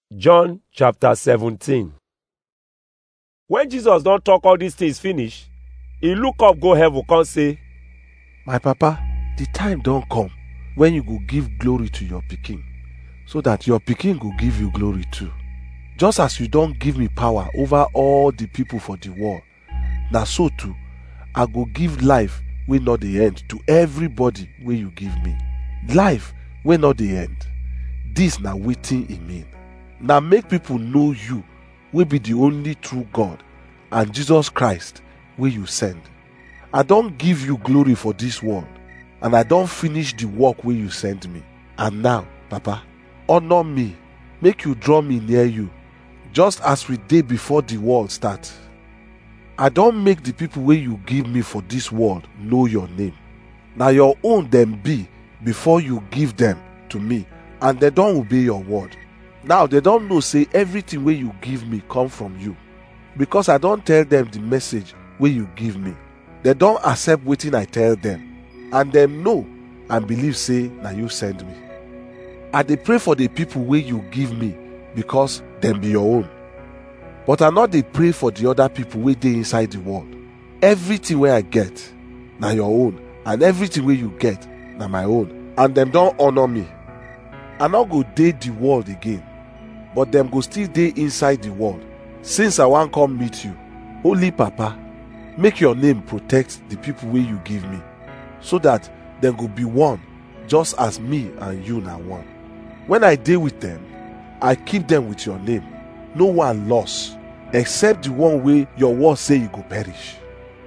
John chapter 17 When Jesus don talk all these things finish, he look up go heaven come say, My papa, the time don come when you go give glory to your pikin, so that your pikin go give you glory too. Just as you don give me power over all the people for the world, na so too I go give life wey no dey end to everybody wey you give me. Life wey no dey end. This na wetin e mean. Na make people know you wey be the only true God and Jesus Christ wey you send. I don give you glory for this world and I don finish the work wey you send me. And now, Papa, honor me, make you draw me near you, just as we dey before the world start. I don make the people wey you give me for this world know your name. Na your own dem be before you give them to me and dem don obey your word. Now dem don know say everything wey you give me come from you because I don tell them the message wey you give me. Dem don accept wetin I tell them and dem know and believe say na you send me. I dey pray for the people wey you give me because dem be your own. But I no dey pray for the other people wey dey inside the world. Everything wey I get na your own and everything wey you get na my own and dem don honor me. I no go dey the world again but dem go still dey inside the world since I wan come meet you. Holy Papa, make your name protect the people wey you give me so that dem go be one just as me and you na one. When I dey with them, I keep them with your name. No one lost except the one wey your word say you go perish.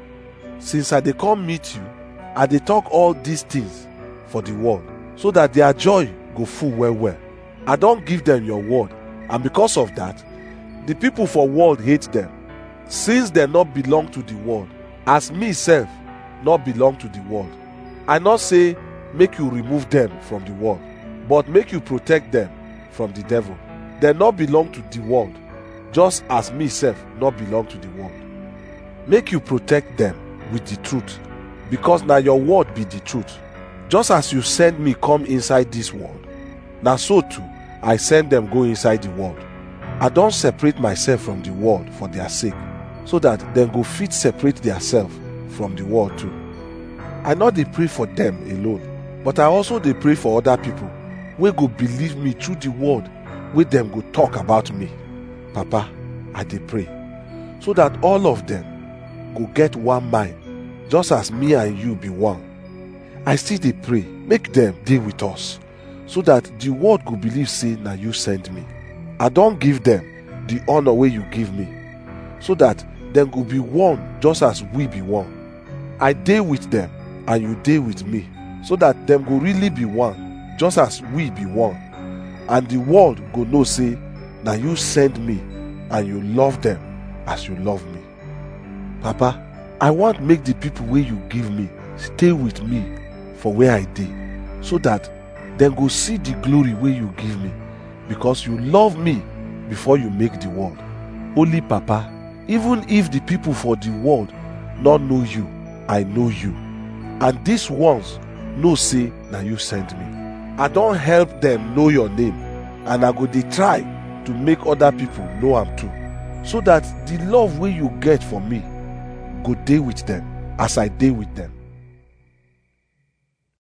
Since I dey come meet you, I dey talk all these things for the world so that their joy go full well well. I don give them your word and because of that, the people for world hate them since dem no belong to the world as me sef no belong to the world. I no say make you remove them from the world but make you protect them from the devil. Dem no belong to the world just as me sef no belong to the world. Make you protect them with the truth because na your word be the truth. Just as you send me come inside this world, na so too I send them go inside the world. I don separate myself from the world for their sake so that dem go fit separate theirself from the world too. I no dey pray for them alone, but I also dey pray for other people wey go believe me through the word wey dem go talk about me. Papa, I dey pray so that all of them go get one mind just as me and you be one. I still dey pray make dem dey with us so that the world go believe say na you send me. I don give them the honor wey you give me so that dem go be one just as we be one. I dey with them and you dey with me so that dem go really be one just as we be one. And the world go know say na you send me and you love them as you love me. Papa, I want make the people wey you give me stay with me for where I dey so that dem go see the glory wey you give me because you love me before you make the world. Holy Papa, even if the people for the world no know you, I know you. And these ones know say na you send me. I don help them know your name and I go dey try to make other people know am too so that the love wey you get for me go dey with them as I dey with them.